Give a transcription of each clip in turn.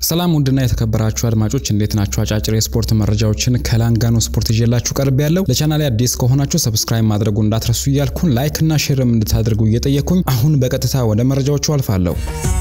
ሰላም ውድና የተከበራችሁ አድማጮች እንዴት ናችሁ? አጫጭር የስፖርት መረጃዎችን ከላንጋኖ ስፖርት ይዤላችሁ ቀርብ ያለው ለቻናሌ አዲስ ከሆናችሁ ሰብስክራይብ ማድረጉ እንዳትረሱ እያልኩን ላይክ እና ሼርም እንድታደርጉ እየጠየኩኝ አሁን በቀጥታ ወደ መረጃዎቹ አልፋለሁ።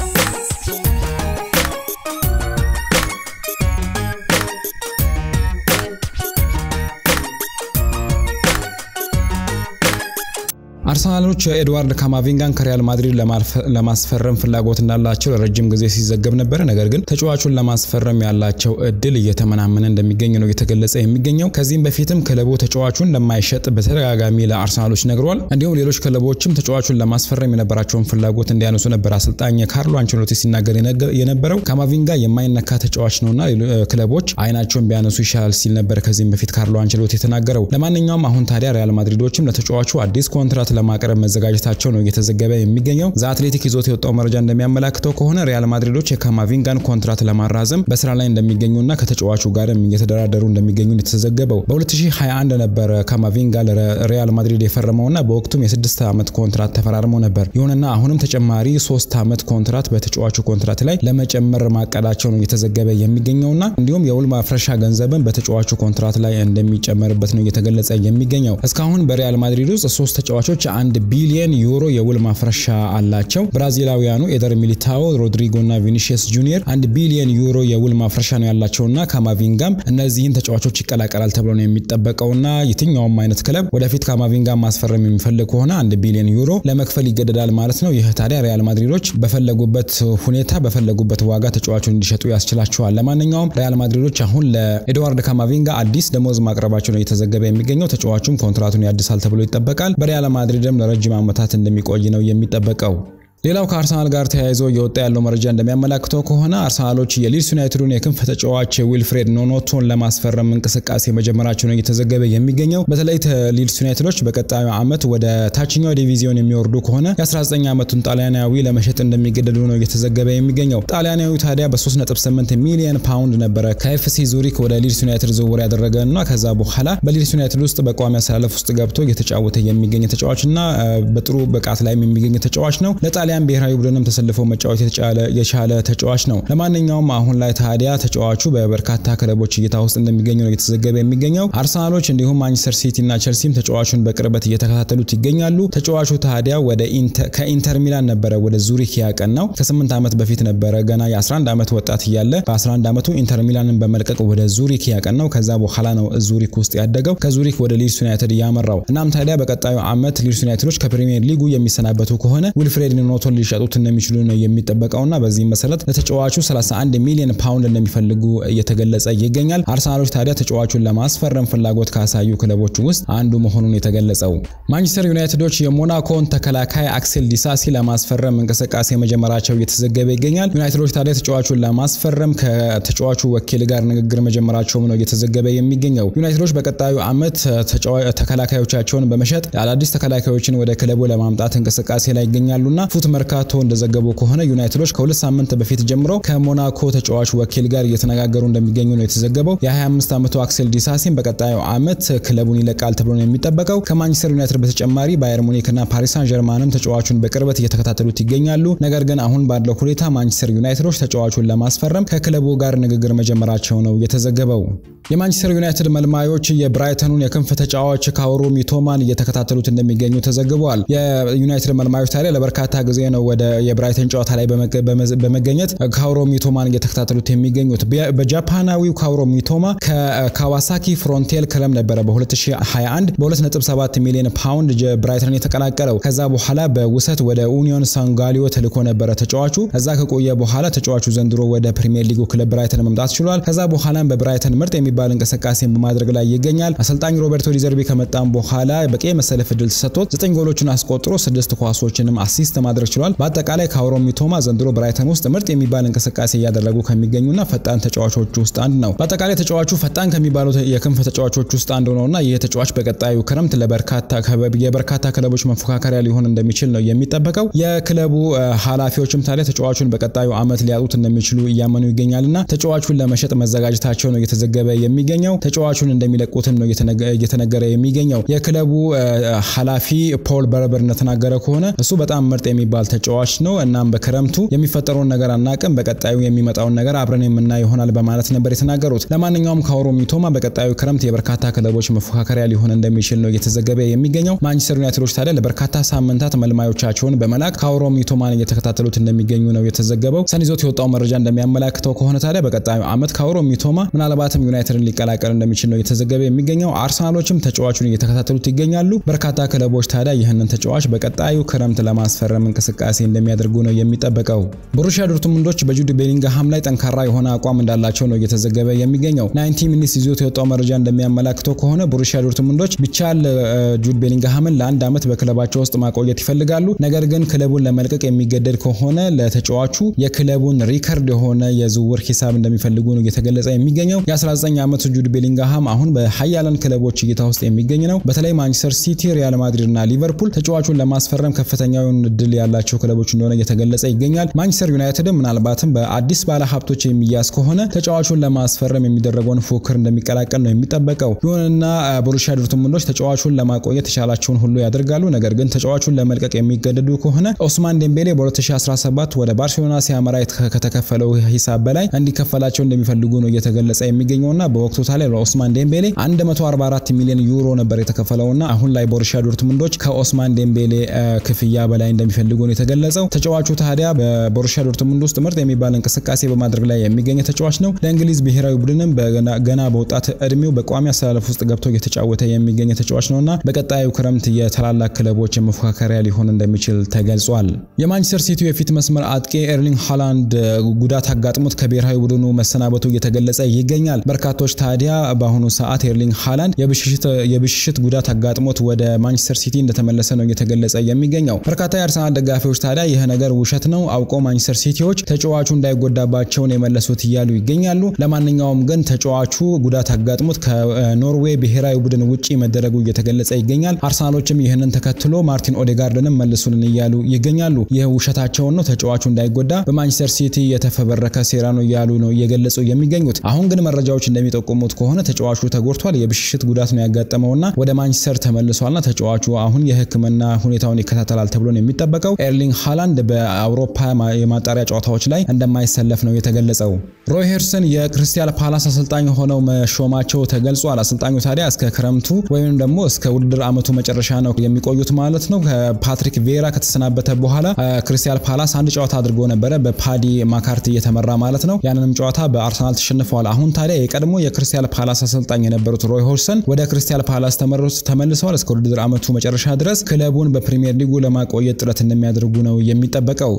አርሰናሎች ኤድዋርድ ካማቪንጋን ከሪያል ማድሪድ ለማስፈረም ፍላጎት እንዳላቸው ለረጅም ጊዜ ሲዘገብ ነበረ። ነገር ግን ተጫዋቹን ለማስፈረም ያላቸው እድል እየተመናመነ እንደሚገኝ ነው እየተገለጸ የሚገኘው። ከዚህም በፊትም ክለቡ ተጫዋቹን እንደማይሸጥ በተደጋጋሚ ለአርሰናሎች ነግሯል። እንዲሁም ሌሎች ክለቦችም ተጫዋቹን ለማስፈረም የነበራቸውን ፍላጎት እንዲያነሱ ነበር አሰልጣኝ ካርሎ አንቸሎቲ ሲናገር የነበረው። ካማቪንጋ የማይነካ ተጫዋች ነውና ክለቦች አይናቸውን ቢያነሱ ይሻላል ሲል ነበር ከዚህም በፊት ካርሎ አንቸሎቲ የተናገረው። ለማንኛውም አሁን ታዲያ ሪያል ማድሪዶችም ለተጫዋቹ አዲስ ኮንትራት ለማቅረብ መዘጋጀታቸው ነው እየተዘገበ የሚገኘው። ዘ አትሌቲክ ይዞት የወጣው መረጃ እንደሚያመላክተው ከሆነ ሪያል ማድሪዶች የካማቪንጋን ኮንትራት ለማራዘም በስራ ላይ እንደሚገኙና ከተጫዋቹ ጋርም እየተደራደሩ እንደሚገኙ የተዘገበው። በ2021 ነበረ ካማቪንጋ ለሪያል ማድሪድ የፈረመውና በወቅቱም የስድስት ዓመት ኮንትራት ተፈራርመው ነበር። ይሁንና አሁንም ተጨማሪ ሶስት ዓመት ኮንትራት በተጫዋቹ ኮንትራት ላይ ለመጨመር ማቀዳቸው ነው እየተዘገበ የሚገኘውና እንዲሁም የውል ማፍረሻ ገንዘብን በተጫዋቹ ኮንትራት ላይ እንደሚጨመርበት ነው እየተገለጸ የሚገኘው። እስካሁን በሪያል ማድሪድ ውስጥ ሶስት ተጫዋቾች አንድ ቢሊየን ዩሮ የውል ማፍረሻ አላቸው። ብራዚላውያኑ ኤደር ሚሊታኦ፣ ሮድሪጎ እና ቪኒሺየስ ጁኒየር አንድ ቢሊየን ዩሮ የውል ማፍረሻ ነው ያላቸውና ካማቪንጋም እነዚህን ተጫዋቾች ይቀላቀላል ተብሎ ነው የሚጠበቀውና የትኛውም አይነት ክለብ ወደፊት ካማቪንጋም ማስፈረም የሚፈልግ ከሆነ አንድ ቢሊየን ዩሮ ለመክፈል ይገደዳል ማለት ነው። ይህ ታዲያ ሪያል ማድሪዶች በፈለጉበት ሁኔታ በፈለጉበት ዋጋ ተጫዋቹን እንዲሸጡ ያስችላቸዋል። ለማንኛውም ሪያል ማድሪዶች አሁን ለኤድዋርድ ካማቪንጋ አዲስ ደሞዝ ማቅረባቸው ነው እየተዘገበ የሚገኘው። ተጫዋቹም ኮንትራቱን ያድሳል ተብሎ ይጠበቃል። በሪያል ማድሪድም ለረጅም ዓመታት እንደሚቆይ ነው የሚጠበቀው። ሌላው ከአርሰናል ጋር ተያይዞ እየወጣ ያለው መረጃ እንደሚያመላክተው ከሆነ አርሰናሎች የሊድስ ዩናይትዱን የክንፍ ተጫዋች ዊልፍሬድ ኖኖቶን ለማስፈረም እንቅስቃሴ መጀመራቸው ነው እየተዘገበ የሚገኘው። በተለይ ሊድስ ዩናይትዶች በቀጣዩ ዓመት ወደ ታችኛው ዲቪዚዮን የሚወርዱ ከሆነ የ19 ዓመቱን ጣሊያናዊ ለመሸጥ እንደሚገደዱ ነው እየተዘገበ የሚገኘው። ጣሊያናዊ ታዲያ በ3.8 ሚሊዮን ፓውንድ ነበረ ከኤፍሲ ዙሪክ ወደ ሊድስ ዩናይትድ ዝውውር ያደረገ እና ከዛ በኋላ በሊድስ ዩናይትድ ውስጥ በቋሚ አሰላለፍ ውስጥ ገብቶ እየተጫወተ የሚገኝ ተጫዋች እና በጥሩ ብቃት ላይም የሚገኝ ተጫዋች ነው። ጣሊያን ብሔራዊ ቡድንም ተሰልፎ መጫወት የቻለ ተጫዋች ነው። ለማንኛውም አሁን ላይ ታዲያ ተጫዋቹ በበርካታ ክለቦች እይታ ውስጥ እንደሚገኙ ነው እየተዘገበ የሚገኘው። አርሰናሎች እንዲሁም ማንቸስተር ሲቲ እና ቸልሲም ተጫዋቹን በቅርበት እየተከታተሉት ይገኛሉ። ተጫዋቹ ታዲያ ወደ ከኢንተር ሚላን ነበረ ወደ ዙሪክ ያቀናው ከ8 ዓመት በፊት ነበረ ገና የ11 ዓመት ወጣት እያለ በ11 ዓመቱ ኢንተር ሚላንን በመልቀቅ ወደ ዙሪክ ያቀናው። ከዛ በኋላ ነው ዙሪክ ውስጥ ያደገው ከዙሪክ ወደ ሊድስ ዩናይትድ እያመራው። እናም ታዲያ በቀጣዩ ዓመት ሊድስ ዩናይትዶች ከፕሪሚየር ሊጉ የሚሰናበቱ ከሆነ ዊልፍሬድ ኖቶን ሊሸጡት እንደሚችሉ ነው የሚጠበቀውና በዚህም መሰረት ለተጫዋቹ 31 ሚሊዮን ፓውንድ እንደሚፈልጉ እየተገለጸ ይገኛል። አርሰናሎች ታዲያ ተጫዋቹን ለማስፈረም ፍላጎት ካሳዩ ክለቦች ውስጥ አንዱ መሆኑን የተገለጸው። ማንቸስተር ዩናይትዶች የሞናኮን ተከላካይ አክሴል ዲሳሲ ለማስፈረም እንቅስቃሴ መጀመራቸው እየተዘገበ ይገኛል። ዩናይትዶች ታዲያ ተጫዋቹን ለማስፈረም ከተጫዋቹ ወኪል ጋር ንግግር መጀመራቸውም ነው እየተዘገበ የሚገኘው። ዩናይትዶች በቀጣዩ ዓመት ተከላካዮቻቸውን በመሸጥ አዳዲስ ተከላካዮችን ወደ ክለቡ ለማምጣት እንቅስቃሴ ላይ ይገኛሉና ፉት መርካቶ እንደዘገቡ ከሆነ ዩናይትዶች ከሁለት ሳምንት በፊት ጀምሮ ከሞናኮ ተጫዋች ወኪል ጋር እየተነጋገሩ እንደሚገኙ ነው የተዘገበው። የ25 ዓመቱ አክሴል ዲሳሲን በቀጣዩ ዓመት ክለቡን ይለቃል ተብሎ ነው የሚጠበቀው። ከማንቸስተር ዩናይትድ በተጨማሪ ባየር ሙኒክ እና ፓሪስ ሳን ጀርማንም ተጫዋቹን በቅርበት እየተከታተሉት ይገኛሉ። ነገር ግን አሁን ባለው ሁኔታ ማንቸስተር ዩናይትዶች ተጫዋቹን ለማስፈረም ከክለቡ ጋር ንግግር መጀመራቸው ነው የተዘገበው። የማንቸስተር ዩናይትድ መልማዮች የብራይተኑን የክንፍ ተጫዋች ካውሮ ሚቶማን እየተከታተሉት እንደሚገኙ ተዘግበዋል። የዩናይትድ መልማዮች ታዲያ ለበርካታ ጊዜ ነው ወደ የብራይተን ጨዋታ ላይ በመገኘት ካውሮ ሚቶማን እየተከታተሉት የሚገኙት። በጃፓናዊው ካውሮ ሚቶማ ከካዋሳኪ ፍሮንቴል ክለብ ነበረ በ2021 በ2.7 ሚሊዮን ፓውንድ ብራይተንን የተቀላቀለው። ከዛ በኋላ በውሰት ወደ ኡኒዮን ሳንጋሊዮ ተልኮ ነበረ ተጫዋቹ። እዛ ከቆየ በኋላ ተጫዋቹ ዘንድሮ ወደ ፕሪሚየር ሊጉ ክለብ ብራይተን መምጣት ችሏል። ከዛ በኋላም በብራይተን ምርጥ የሚባል እንቅስቃሴን በማድረግ ላይ ይገኛል። አሰልጣኝ ሮበርቶ ዲዘርቢ ከመጣም በኋላ በቂ መሰለፍ እድል ተሰጥቶት ዘጠኝ ጎሎችን አስቆጥሮ ስድስት ኳሶችንም አሲስት ማድረግ ችሏል። በአጠቃላይ ካውሮ ሚቶማ ዘንድሮ ብራይተን ውስጥ ምርጥ የሚባል እንቅስቃሴ እያደረጉ ከሚገኙና ፈጣን ተጫዋቾች ውስጥ አንዱ ነው። በአጠቃላይ ተጫዋቹ ፈጣን ከሚባሉ የክንፍ ተጫዋቾች ውስጥ አንዱ ነውና ይህ ተጫዋች በቀጣዩ ክረምት የበርካታ ክለቦች መፎካከሪያ ሊሆን እንደሚችል ነው የሚጠበቀው። የክለቡ ኃላፊዎችም ታዲያ ተጫዋቹን በቀጣዩ ዓመት ሊያጡት እንደሚችሉ እያመኑ ይገኛልና ተጫዋቹን ለመሸጥ መዘጋጀታቸው ነው እየተዘገበ የሚገኘው። ተጫዋቹን እንደሚለቁትም ነው እየተነገረ የሚገኘው። የክለቡ ኃላፊ ፖል በርበር እንደተናገረ ከሆነ እሱ በጣም ምርጥ የሚባል የሚባል ተጫዋች ነው። እናም በክረምቱ የሚፈጠረውን ነገር አናቅም፣ በቀጣዩ የሚመጣውን ነገር አብረን የምናይ ይሆናል በማለት ነበር የተናገሩት። ለማንኛውም ካኦሮ ሚቶማ በቀጣዩ ክረምት የበርካታ ክለቦች መፎካከሪያ ሊሆን እንደሚችል ነው እየተዘገበ የሚገኘው። ማንቸስተር ዩናይትዶች ታዲያ ለበርካታ ሳምንታት መልማዮቻቸውን በመላክ ካኦሮ ሚቶማን እየተከታተሉት እንደሚገኙ ነው የተዘገበው። ሰን ይዞት የወጣው መረጃ እንደሚያመላክተው ከሆነ ታዲያ በቀጣዩ ዓመት ካኦሮ ሚቶማ ምናልባትም ዩናይትድን ሊቀላቀል እንደሚችል ነው የተዘገበ የሚገኘው። አርሰናሎችም ተጫዋቹን እየተከታተሉት ይገኛሉ። በርካታ ክለቦች ታዲያ ይህንን ተጫዋች በቀጣዩ ክረምት ለማስፈረም እንቅስቃሴ እንደሚያደርጉ ነው የሚጠበቀው። ቦሩሲያ ዶርትሙንዶች በጁድ ቤሊንግሃም ላይ ጠንካራ የሆነ አቋም እንዳላቸው ነው እየተዘገበ የሚገኘው። ናይንቲ ሚኒትስ ይዞት የወጣው መረጃ እንደሚያመላክተው ከሆነ ቦሩሲያ ዶርትሙንዶች ቢቻል ጁድ ቤሊንግሃምን ለአንድ ዓመት በክለባቸው ውስጥ ማቆየት ይፈልጋሉ። ነገር ግን ክለቡን ለመልቀቅ የሚገደድ ከሆነ ለተጫዋቹ የክለቡን ሪከርድ የሆነ የዝውውር ሂሳብ እንደሚፈልጉ ነው እየተገለጸ የሚገኘው። የ19 ዓመቱ ጁድ ቤሊንግሃም አሁን በሀያላን ክለቦች እይታ ውስጥ የሚገኝ ነው። በተለይ ማንቸስተር ሲቲ፣ ሪያል ማድሪድ እና ሊቨርፑል ተጫዋቹን ለማስፈረም ከፍተኛውን እድል ያላቸው ክለቦች እንደሆነ እየተገለጸ ይገኛል። ማንቸስተር ዩናይትድም ምናልባትም በአዲስ ባለሀብቶች የሚያዝ ከሆነ ተጫዋቹን ለማስፈረም የሚደረገውን ፉክክር እንደሚቀላቀል ነው የሚጠበቀው። ይሁንና ቦሩሲያ ዶርትሙንዶች ተጫዋቹን ለማቆየት የተቻላቸውን ሁሉ ያደርጋሉ። ነገር ግን ተጫዋቹን ለመልቀቅ የሚገደዱ ከሆነ ኦስማን ዴምቤሌ በ2017 ወደ ባርሴሎና ሲያመራ ከተከፈለው ሂሳብ በላይ እንዲከፈላቸው እንደሚፈልጉ ነው እየተገለጸ የሚገኘውና በወቅቱ ታዲያ ለኦስማን ዴምቤሌ 144 ሚሊዮን ዩሮ ነበር የተከፈለውና አሁን ላይ ቦሩሲያ ዶርትሙንዶች ከኦስማን ዴምቤሌ ክፍያ በላይ እንደሚፈልጉ ነው የተገለጸው። ተጫዋቹ ታዲያ በቦሩሲያ ዶርትሙንድ ውስጥ ምርጥ የሚባል እንቅስቃሴ በማድረግ ላይ የሚገኝ ተጫዋች ነው። ለእንግሊዝ ብሔራዊ ቡድንም ገና በወጣት እድሜው በቋሚ አሰላለፍ ውስጥ ገብቶ እየተጫወተ የሚገኝ ተጫዋች ነውና በቀጣዩ ክረምት የታላላቅ ክለቦች መፎካከሪያ ሊሆን እንደሚችል ተገልጿል። የማንቸስተር ሲቲ የፊት መስመር አጥቂ ኤርሊንግ ሃላንድ ጉዳት አጋጥሞት ከብሔራዊ ቡድኑ መሰናበቱ እየተገለጸ ይገኛል። በርካቶች ታዲያ በአሁኑ ሰዓት ኤርሊንግ ሃላንድ የብሽሽት ጉዳት አጋጥሞት ወደ ማንቸስተር ሲቲ እንደተመለሰ ነው እየተገለጸ የሚገኘው። በርካታ የአርሰናል ደጋፊዎች ታዲያ ይህ ነገር ውሸት ነው፣ አውቀው ማንቸስተር ሲቲዎች ተጫዋቹ እንዳይጎዳባቸውን የመለሱት እያሉ ይገኛሉ። ለማንኛውም ግን ተጫዋቹ ጉዳት አጋጥሞት ከኖርዌይ ብሔራዊ ቡድን ውጪ መደረጉ እየተገለጸ ይገኛል። አርሰናሎችም ይህንን ተከትሎ ማርቲን ኦዴጋርድንም መልሱልን እያሉ ይገኛሉ። ይህ ውሸታቸውን ነው፣ ተጫዋቹ እንዳይጎዳ በማንቸስተር ሲቲ የተፈበረከ ሴራ ነው እያሉ ነው እየገለጹ የሚገኙት። አሁን ግን መረጃዎች እንደሚጠቁሙት ከሆነ ተጫዋቹ ተጎድቷል፣ የብሽሽት ጉዳት ነው ያጋጠመውና ወደ ማንቸስተር ተመልሷልና ተጫዋቹ አሁን የሕክምና ሁኔታውን ይከታተላል ተብሎ ነው የሚጠበቀው። ኤርሊንግ ሃላንድ በአውሮፓ የማጣሪያ ጨዋታዎች ላይ እንደማይሰለፍ ነው የተገለጸው። ሮይ ሄርሰን የክሪስታል ፓላስ አሰልጣኝ ሆነው መሾማቸው ተገልጿል። አሰልጣኙ ታዲያ እስከ ክረምቱ ወይም ደግሞ እስከ ውድድር ዓመቱ መጨረሻ ነው የሚቆዩት ማለት ነው። ከፓትሪክ ቬራ ከተሰናበተ በኋላ ክሪስታል ፓላስ አንድ ጨዋታ አድርጎ ነበረ በፓዲ ማካርቲ እየተመራ ማለት ነው። ያንንም ጨዋታ በአርሰናል ተሸንፈዋል። አሁን ታዲያ የቀድሞ የክሪስታል ፓላስ አሰልጣኝ የነበሩት ሮይ ሆርሰን ወደ ክሪስታል ፓላስ ተመልሰዋል። እስከ ውድድር ዓመቱ መጨረሻ ድረስ ክለቡን በፕሪሚየር ሊጉ ለማቆየት ጥረት እንደሚያደርጉ ነው የሚጠበቀው።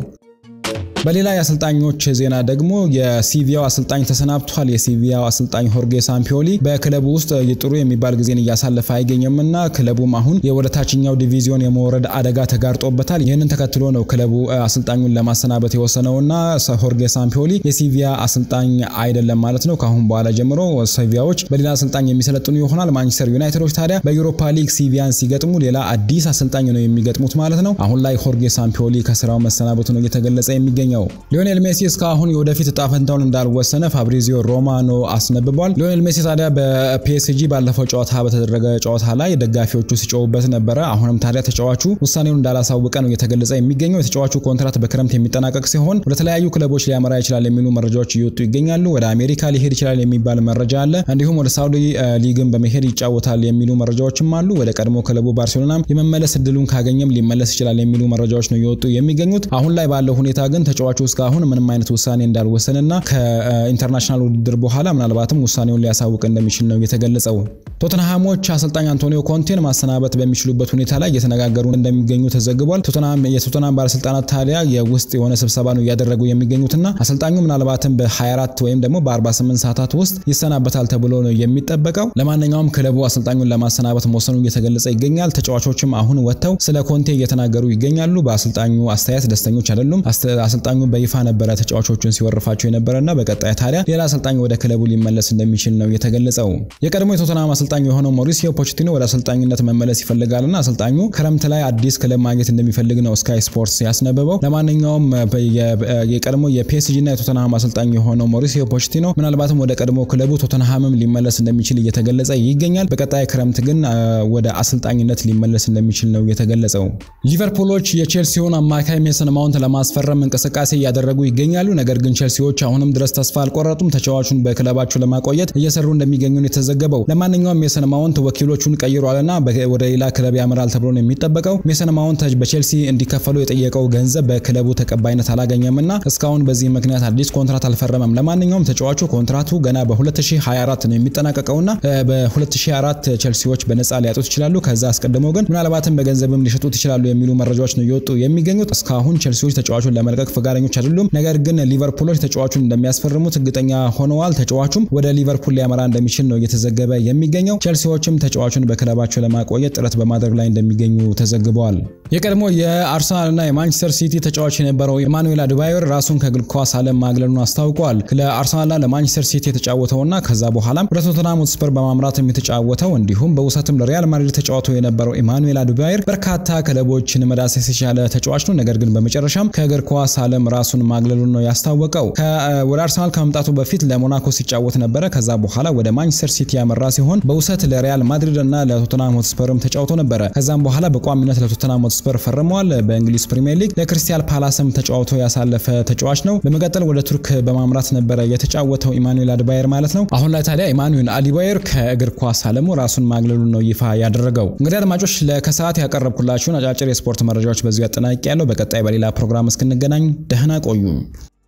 በሌላ የአሰልጣኞች ዜና ደግሞ የሲቪያው አሰልጣኝ ተሰናብቷል። የሲቪያው አሰልጣኝ ሆርጌ ሳምፒዮሊ በክለቡ ውስጥ ጥሩ የሚባል ጊዜን እያሳለፈ አይገኝምና ክለቡም አሁን ወደ ታችኛው ዲቪዚዮን የመውረድ አደጋ ተጋርጦበታል። ይህንን ተከትሎ ነው ክለቡ አሰልጣኙን ለማሰናበት የወሰነውና ሆርጌ ሳምፒዮሊ የሲቪያ አሰልጣኝ አይደለም ማለት ነው። ከአሁን በኋላ ጀምሮ ሲቪያዎች በሌላ አሰልጣኝ የሚሰለጥኑ ይሆናል። ማንቸስተር ዩናይትዶች ታዲያ በዩሮፓ ሊግ ሲቪያን ሲገጥሙ ሌላ አዲስ አሰልጣኝ ነው የሚገጥሙት ማለት ነው። አሁን ላይ ሆርጌ ሳምፒዮሊ ከስራው መሰናበቱ ነው እየተገለጸ የሚገኘው። ሊዮኔል ሜሲ እስካሁን የወደፊት እጣ ፈንታውን እንዳልወሰነ ፋብሪዚዮ ሮማኖ አስነብቧል። ሊዮኔል ሜሲ ታዲያ በፒኤስጂ ባለፈው ጨዋታ በተደረገ ጨዋታ ላይ ደጋፊዎቹ ሲጮሁበት ነበረ። አሁንም ታዲያ ተጫዋቹ ውሳኔውን እንዳላሳወቀ ነው እየተገለጸ የሚገኘው። የተጫዋቹ ኮንትራት በክረምት የሚጠናቀቅ ሲሆን ወደ ተለያዩ ክለቦች ሊያመራ ይችላል የሚሉ መረጃዎች እየወጡ ይገኛሉ። ወደ አሜሪካ ሊሄድ ይችላል የሚባል መረጃ አለ። እንዲሁም ወደ ሳውዲ ሊግን በመሄድ ይጫወታል የሚሉ መረጃዎችም አሉ። ወደ ቀድሞ ክለቡ ባርሴሎና የመመለስ እድሉን ካገኘም ሊመለስ ይችላል የሚሉ መረጃዎች ነው እየወጡ የሚገኙት። አሁን ላይ ባለው ሁኔታ ግን ተጫዋቹ እስካሁን ምንም አይነት ውሳኔ እንዳልወሰንና ከኢንተርናሽናል ውድድር በኋላ ምናልባትም ውሳኔውን ሊያሳውቅ እንደሚችል ነው የተገለጸው። ቶተንሃሞች አሰልጣኝ አንቶኒዮ ኮንቴን ማሰናበት በሚችሉበት ሁኔታ ላይ እየተነጋገሩ እንደሚገኙ ተዘግቧል። የቶተንሃም ባለስልጣናት ታዲያ የውስጥ የሆነ ስብሰባ ነው እያደረጉ የሚገኙትና አሰልጣኙ ምናልባትም በ24 ወይም ደግሞ በ48 ሰዓታት ውስጥ ይሰናበታል ተብሎ ነው የሚጠበቀው። ለማንኛውም ክለቡ አሰልጣኙን ለማሰናበት መወሰኑ እየተገለጸ ይገኛል። ተጫዋቾችም አሁን ወጥተው ስለ ኮንቴ እየተናገሩ ይገኛሉ። በአሰልጣኙ አስተያየት ደስተኞች አይደሉም። አሰልጣኙ በይፋ ነበረ ተጫዋቾቹን ሲወርፋቸው የነበረና በቀጣይ ታዲያ ሌላ አሰልጣኝ ወደ ክለቡ ሊመለስ እንደሚችል ነው የተገለጸው። የቀድሞ የቶተንሃም አሰልጣኝ አሰልጣኙ የሆነው ሞሪሲዮ ፖቼቲኖ ወደ አሰልጣኝነት መመለስ ይፈልጋልና አሰልጣኙ ክረምት ላይ አዲስ ክለብ ማግኘት እንደሚፈልግ ነው ስካይ ስፖርትስ ያስነበበው። ለማንኛውም የቀድሞ የፒኤስጂ እና የቶተንሃም አሰልጣኝ የሆነው ሞሪሲዮ ፖቼቲኖ ምናልባትም ወደ ቀድሞ ክለቡ ቶተንሃምም ሊመለስ እንደሚችል እየተገለጸ ይገኛል። በቀጣይ ክረምት ግን ወደ አሰልጣኝነት ሊመለስ እንደሚችል ነው የተገለጸው። ሊቨርፑሎች የቼልሲውን አማካይ ሜሰን ማውንት ለማስፈረም እንቅስቃሴ እያደረጉ ይገኛሉ። ነገር ግን ቼልሲዎች አሁንም ድረስ ተስፋ አልቆረጡም። ተጫዋቹን በክለባቸው ለማቆየት እየሰሩ እንደሚገኙ ነው የተዘገበው። ለማንኛውም ሜሰን ማውንት ወኪሎቹን ቀይሯልና ወደ ሌላ ክለብ ያመራል ተብሎ ነው የሚጠበቀው። ሜሰን ማውንት በቼልሲ እንዲከፈሉ የጠየቀው ገንዘብ በክለቡ ተቀባይነት አላገኘምና እስካሁን በዚህ ምክንያት አዲስ ኮንትራት አልፈረመም። ለማንኛውም ተጫዋቹ ኮንትራቱ ገና በ2024 ነው የሚጠናቀቀውና በ2024 ቼልሲዎች በነፃ ሊያጡት ይችላሉ። ከዛ አስቀድሞ ግን ምናልባትም በገንዘብም ሊሸጡት ይችላሉ የሚሉ መረጃዎች ነው እየወጡ የሚገኙት። እስካሁን ቼልሲዎች ተጫዋቹን ለመልቀቅ ፈቃደኞች አይደሉም። ነገር ግን ሊቨርፑሎች ተጫዋቹን እንደሚያስፈርሙት እርግጠኛ ሆነዋል። ተጫዋቹም ወደ ሊቨርፑል ሊያመራ እንደሚችል ነው እየተዘገበ የሚገኘው። ቼልሲዎችም ተጫዋቹን በክለባቸው ለማቆየት ጥረት በማድረግ ላይ እንደሚገኙ ተዘግበዋል። የቀድሞ የአርሰናልና የማንቸስተር ሲቲ ተጫዋች የነበረው ኢማኑኤል አድባዮር ራሱን ከእግር ኳስ ዓለም ማግለሉን አስታውቋል። ለአርሰናልና ለማንቸስተር ሲቲ የተጫወተውና ከዛ በኋላም ወደ ቶተንሃም ሆትስፐር በማምራትም የተጫወተው እንዲሁም በውሰትም ለሪያል ማድሪድ ተጫውተው የነበረው ኢማኑኤል አድባዮር በርካታ ክለቦችን መዳሰስ የቻለ ተጫዋች ነው። ነገር ግን በመጨረሻም ከእግር ኳስ ዓለም ራሱን ማግለሉን ነው ያስታወቀው። ወደ አርሰናል ከመምጣቱ በፊት ለሞናኮ ሲጫወት ነበረ። ከዛ በኋላ ወደ ማንቸስተር ሲቲ ያመራ ሲሆን በውሰት ለሪያል ማድሪድ እና ለቶተንሃም ሆትስፐርም ተጫውቶ ነበረ። ከዛም በኋላ በቋሚነት ለቶተንሃም ሆትስፐር ፈርመዋል። በእንግሊዝ ፕሪሚየር ሊግ ለክሪስታል ፓላስም ተጫውቶ ያሳለፈ ተጫዋች ነው። በመቀጠል ወደ ቱርክ በማምራት ነበረ የተጫወተው ኢማኑኤል አድባየር ማለት ነው። አሁን ላይ ታዲያ ኢማኑኤል አድባየር ከእግር ኳስ ዓለሙ ራሱን ማግለሉን ነው ይፋ ያደረገው። እንግዲህ አድማጮች ለከሰዓት ያቀረብኩላችሁን አጫጭር የስፖርት መረጃዎች በዚሁ ያጠናቅቄያለሁ። በቀጣይ በሌላ ፕሮግራም እስክንገናኝ ደህና ቆዩ።